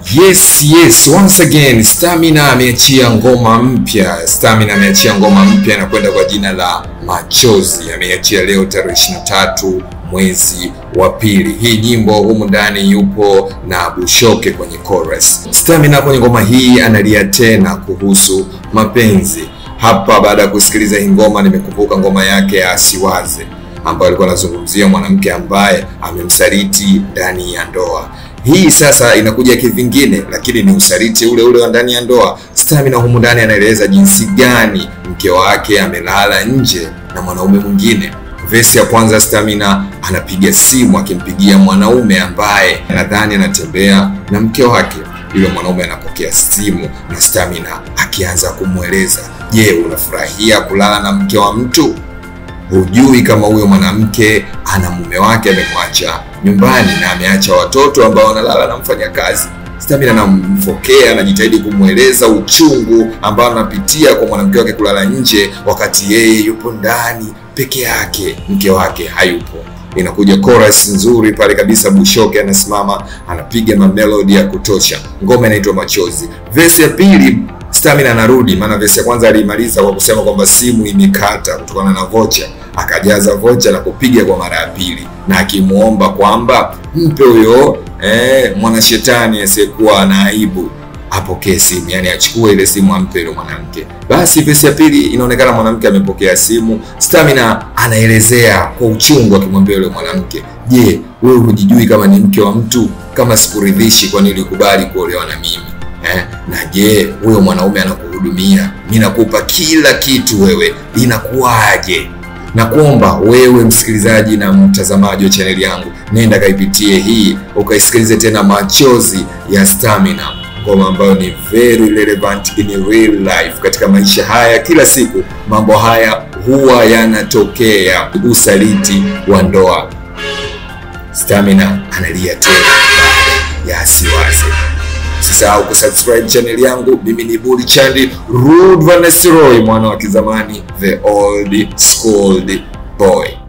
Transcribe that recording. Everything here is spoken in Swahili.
Yes, yes, once again Stamina ameachia ngoma mpya. Stamina ameachia ngoma mpya na kwenda kwa jina la Machozi. Ameachia leo tarehe 23 mwezi wa pili. Hii nyimbo humu ndani yupo na Bushoke kwenye chorus. Stamina kwenye ngoma hii analia tena kuhusu mapenzi. Hapa baada ya kusikiliza hii ngoma nimekumbuka ngoma yake ya Asiwaze ambayo alikuwa anazungumzia mwanamke ambaye amemsaliti ndani ya ndoa. Hii sasa inakuja kivingine, lakini ni usaliti ule ule wa ndani ya ndoa. Stamina humu ndani anaeleza jinsi gani mke wake amelala nje na mwanaume mwingine. Vesi ya kwanza, Stamina anapiga simu akimpigia mwanaume ambaye anadhani anatembea na mke wake. Yule mwanaume anapokea simu na Stamina akianza kumweleza, je, unafurahia kulala na mke wa mtu? Hujui kama huyo mwanamke ana mume wake amemwacha nyumbani na ameacha watoto ambao wanalala na mfanyakazi. Stamina anamfokea, anajitahidi kumweleza uchungu ambao anapitia kwa mwanamke wake kulala nje wakati yeye yupo ndani peke yake, mke wake hayupo. Inakuja chorus nzuri pale kabisa, Bushoke anasimama anapiga mamelodi ya kutosha. Ngoma inaitwa Machozi. Verse ya pili Stamina anarudi, maana vesi ya kwanza aliimaliza kwa kusema kwamba simu imekata kutokana na vocha, akajaza vocha na kupiga kwa mara ya pili, na akimwomba kwamba mpe huyo eh, mwanashetani asiyekuwa na aibu apokee simu, yani achukue ile simu ampe yule mwanamke. Basi vesi ya pili inaonekana mwanamke amepokea simu. Stamina anaelezea kwa uchungu akimwambia yule mwanamke, je, wewe hujijui kama ni mke wa mtu? Kama sikuridhishi, kwa nini ulikubali kuolewa na mimi? Eh, na je huyo mwanaume anakuhudumia? Mi nakupa kila kitu, wewe inakuwaje? Na kuomba wewe msikilizaji na mtazamaji wa chaneli yangu, nenda kaipitie hii ukaisikilize tena, Machozi ya Stamina, ngoma ambayo ni very relevant in real life. Katika maisha haya kila siku, mambo haya huwa yanatokea, usaliti wa ndoa. Stamina analia tena baada ya Asiwaze. Usisahau kusubscribe channel yangu. Mimi ni Budi Chandi Rude Vanessa Roy, mwana wa kizamani, the old schooled boy.